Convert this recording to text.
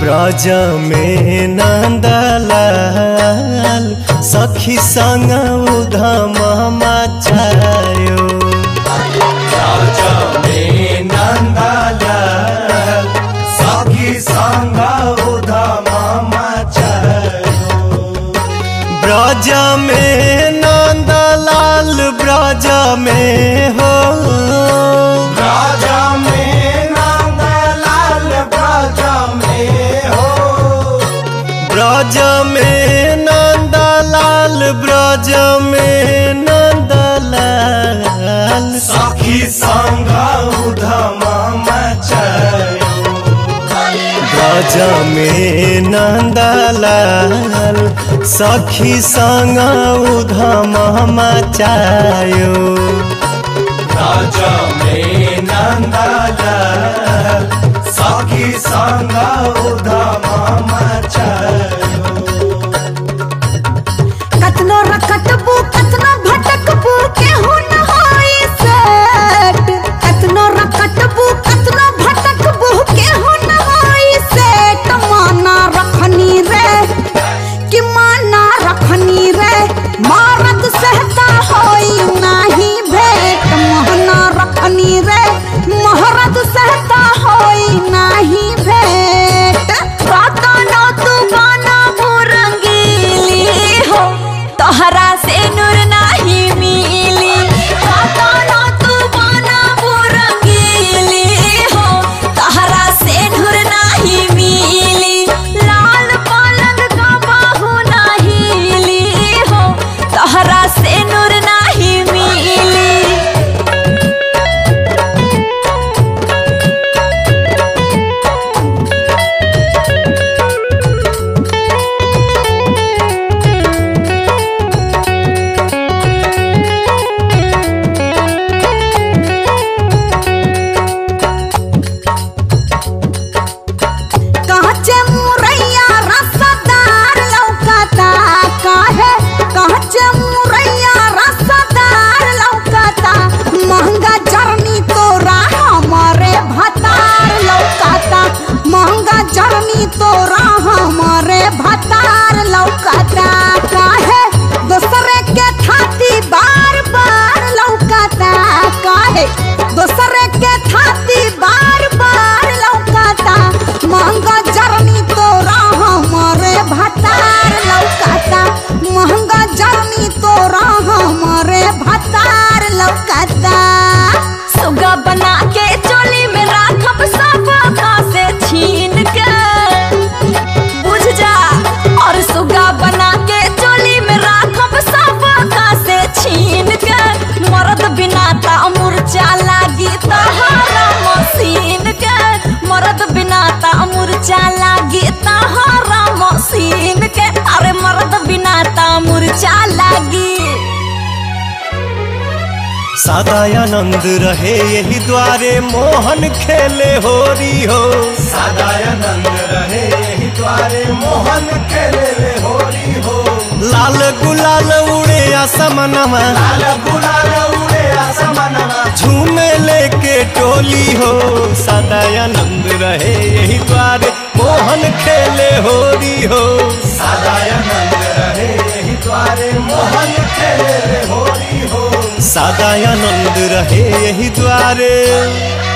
ब्रज में नंदलाल सखी संग उधम मचायो ब्रज में नंदलाल सखी संग उधम मचायो ब्रज में नंदलाल ब्रज में हो ब्रज में नंदलाल ब्रज में हो ब्रज में नंदलाल ब्रज में नंदलाल सखी संग उधम मचायो ब्रज में नंदलाल सखी संग उधम मचायो ब्रज में नंदलाल सखी संग उधम मचायो कतनो रखतबू कतनो भटकबू केहू न होई सेट कतनो रखतबू कतनो भटकबू केहू न होई सेट माना रखनी रे कि माना रखनी रे मारत सहता होई नाही भेट माना रखनी रे महारत सहता होई नाही भेट राता नो तू गाना बुरंगीली हो तोहरा से नूर नाही मिली राता नो तू गाना बुरंगीली हो तोहरा से नूर नाही मिली लाल पलंग का बाहु नाही ली हो तोहरा से नूर नाही मिली काचे मुरैया रसदार लौकता काहे काचे मुरैया रसदार लौकता महंगा जर्नी तोरा हमारे भतार लौकता महंगा जर्नी तोरा हमारे भतार लौकता काहे दूसरे के थाती बार बार लौकता काहे दूसरे के थाती बार बार लौकता महंगा जर्नी तोरा हमारे भतार लौकता महंगा जर्नी तोरा हमारे भतार लौकता सुगा बना के चोली में राखब सब से छीन के बुझ जा और सुगा बना के चोली में राखब सब से छीन के मर्द बिना ता मुरचा लागी तहारा मशीन के मर्द बिना ता मुरचा लागी तहारा मशीन के अरे मर्द बिना ता मुरचा लागी सदा आनंद रहे यही द्वारे मोहन खेले होरी हो सदा आनंद रहे यही द्वारे मोहन खेले होरी हो लाल गुलाल उड़े आसमनमा लाल गुलाल उड़े आसमनमा झूमे लेके टोली हो सदा आनंद रहे यही द्वारे मोहन खेले होरी हो सदा आनंद रहे यही द्वारे मोहन खेले होरी हो सदा आनंद रहे यही द्वारे